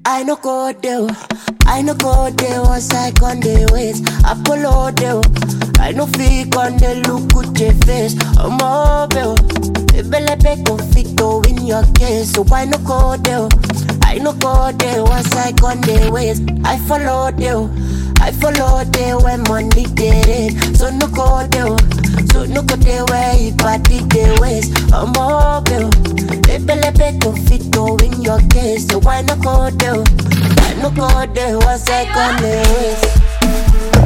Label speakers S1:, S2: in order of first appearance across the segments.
S1: I no go there. I no go there once I con the ways. Apollo there. I no fake on the look with your face. I'm mobile. Ebelebe conflicto in your case. So I no go there. I no go there once I con the ways. I follow there. I follow there when money get it. So no go there. So no go there where you party the ways. I'm mobile. Ebelebe conflicto in your case. So why no go there? I no go there once I con the ways.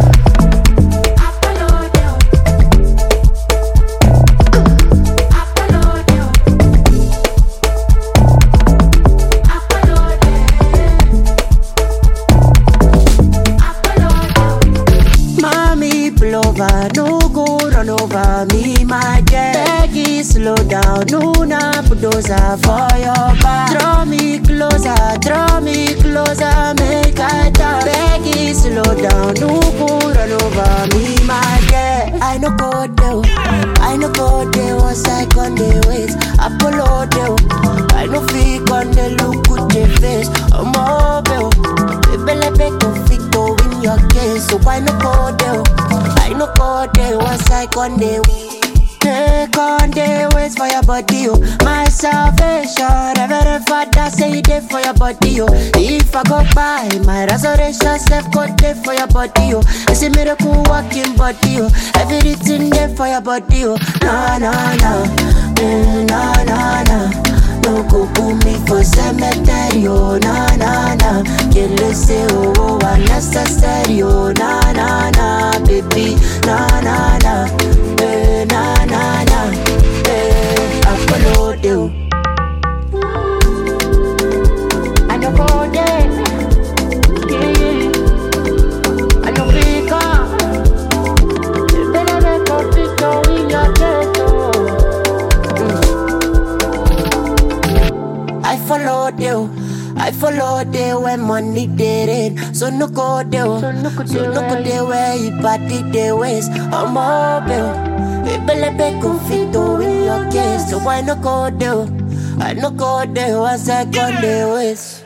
S1: Mommy pull over, no go run over me, my jet. Peggy, slow down, no na bulldozer for your back. Draw me closer, draw me closer, make I talk. Peggy, slow down, no go run over me, my jet. I no go there, I no go there once I con the ways. Apollo there, I no fake on the look with your face. I'm mobile, Ebelebe conflicto in your case, so why no go there? I no go there once I con the Take on the ways for your body, oh. My salvation, Reverend Father say it there for your body, oh. If I go by, my resurrection self go there for your body, oh. It's a miracle walking body, oh. Everything there for your body, oh. No, no, no, mm, no, no, no. No go put me for cemetery, oh, na na na. Kill it, say, oh, oh, unnecessary, oh, na na na, baby, na na na, eh, na na na, eh, I follow you. I no go there, yeah. I no pick up. Better make a picture in your ghetto. I followed you. I followed you when money did it. So no go there. So no go there where you party the ways. I'm mobile. Ebelebe confito in your case. So why no go there? I no go there once I got the ways.